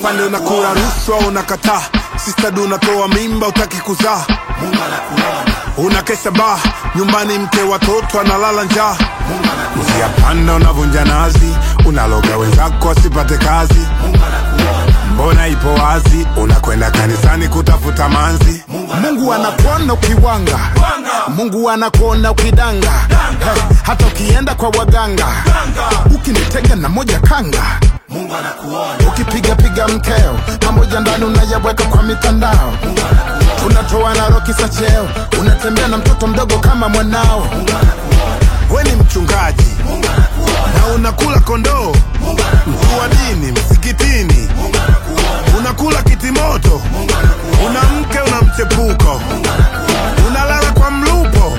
afande unakula rushwa unakataa sistadu unatoa mimba utaki kuzaa unakesha baa nyumbani mke watoto analala njaa njia panda unavunja nazi unaloga wenzako asipate kazi mbona ipo wazi unakwenda kanisani kutafuta manzi mungu anakuona ukiwanga mungu anakuona ukidanga hey, hata ukienda kwa waganga ukinitega na moja kanga ukipiga piga mkeo pamoja ndani unayaweka kwa mitandao unatoa na roki za cheo unatembea na mtoto mdogo kama mwanao we ni mchungaji na unakula kondoo mkuu wa dini msikitini unakula kitimoto una mke una mchepuko unalala kwa mlupo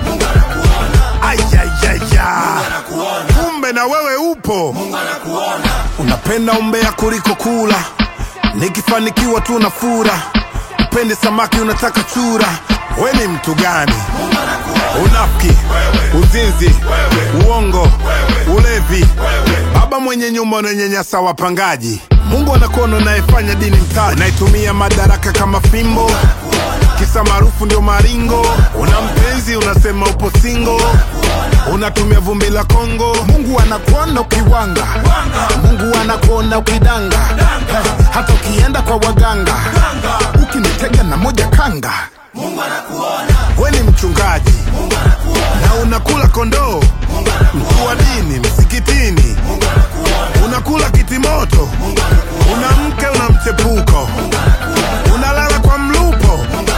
ayayaya kumbe na wewe upo unapenda umbea kuliko kula nikifanikiwa tu na fura upende samaki unataka chura we ni mtu gani unafiki uzinzi uongo ulevi baba mwenye nyumba unanyanyasa wapangaji mungu anakuona unayefanya dini mtaji unaitumia madaraka kama fimbo kisa maarufu ndio maringo una mpenzi unasema upo singo unatumia vumbi la kongo mungu anakuona ukiwanga mungu anakuona ukidanga hey, hata ukienda kwa waganga ukinitega na moja kanga we ni mchungaji na unakula kondoo mkuu wa dini msikitini unakula kitimoto una mke una mchepuko unalala kwa mlupo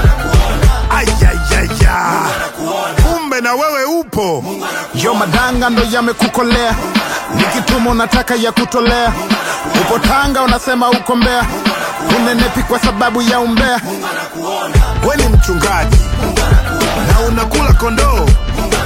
ayayaya kumbe na wewe upo yo madanga ndo yamekukolea nikituma unataka ya kutolea upo tanga unasema uko mbea unenepi kwa sababu ya umbea we ni mchungaji na unakula kondoo